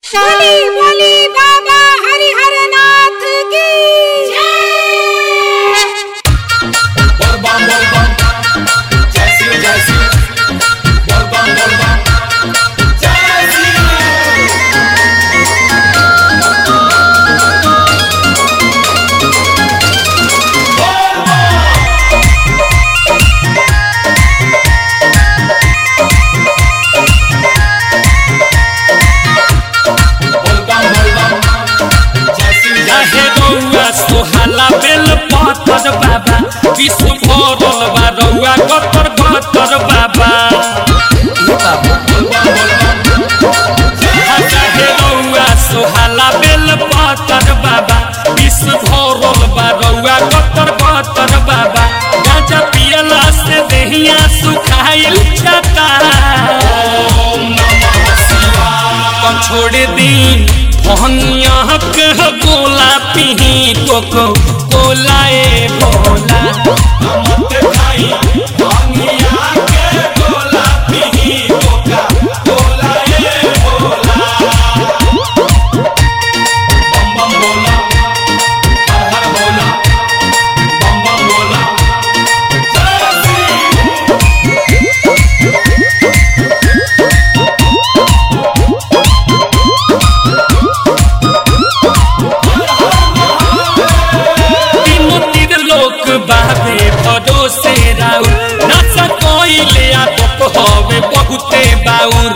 बोली बोली बाबा हरिहर नाथ की जय बोल बम बोल बम जय श्री जय श्री बोल बम बोल बम जय श्री बोल बम बोल बम जय श्री जय काहे रउआ सोहाला बेल पत्थर बाबा विश्व भरल बा रउआ कतर कतर बाबा काहे रउआ सोहाला बेल पत्थर बाबा विश्व भरल बा रउआ कतर कतर बाबा गांजा पियला से देहिया सुखाइल जाता कम छोड़ दी भंगिया के गोला पीही कोको कोला ए भोला मत खाई भांगिया के गोला पीही कोका कोला ये भोला बम बम बोला हर हर बोला बम बम बोला जय श्री तीनों तीर लोक बाबे भरोसे राउर नाचा कोइले आ तप होवे बहुते बाउर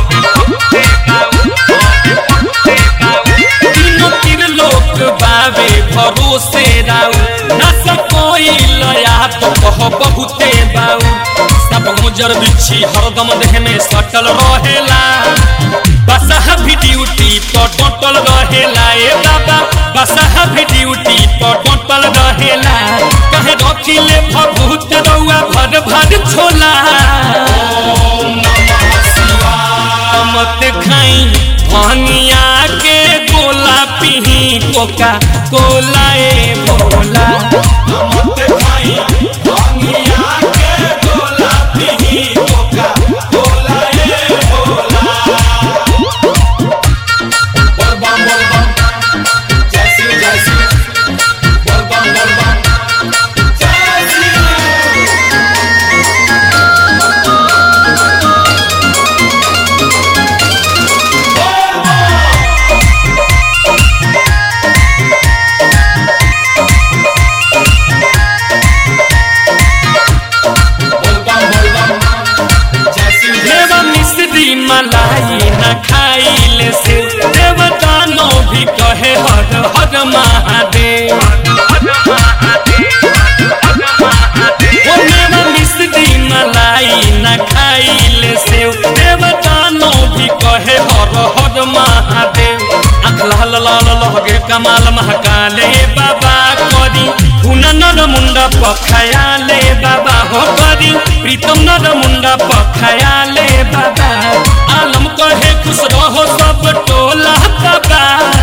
तीनों तीर लोक बाबे भरोसे राउर नाचा कोइले आ तप हो बहुते बाउर सब गुजर बिछी हरदम देह में सटल रहेला बसहा भी ड्यूटी पर टोटल रहेला ए बाबा बसहा भी ड्यूटी पर टोटल रहेला कहे रखिले भभूत रउआ भर भर छोला मत खाई भंगिया के गोला पीही कोका कोला ए भोला मत खाई भांगिया के गोला पीही कोका कोला ये भोला बोल बम बोल बम जय श्री जय श्री बोल बम बोल बम जय श्री बोल बम बोल बम जय श्री जय देवा मिश्री मलाई न खाइले से देवतानो भी कहे हर हर महादेव ओ देवा मिश्री मलाई न खाइले से देवतानो भी कहे हर हर महादेव आँख लाल लाल लहगे कमाल महाकाले बाबा करी हुना नर मुंडा पखायाले बाबा हो करी प्रीतम नर मुंडा पखायाले बाबा आलम कहे खुश रहो सब टोला बाबा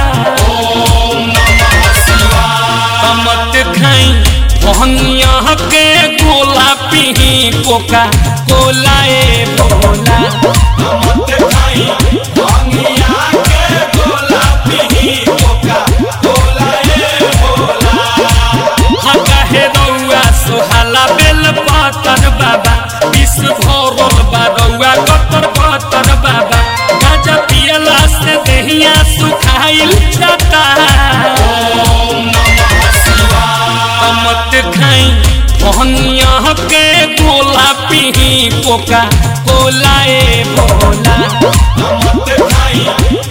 मत खाई भंगिया के गोला पीही कोका कोला ए भोला मत खाई भांगिया के गोला पीही कोका कोला ये भोला काहे रउआ सोहाला बेल पातर बाबा विश्व भरल बा रउआ कतर कतर बाबा गाजा पियला से देहिया सुखाइल जाता मत खाई भंगिया के गोला पीही कोका कोला ए भोला मत खाई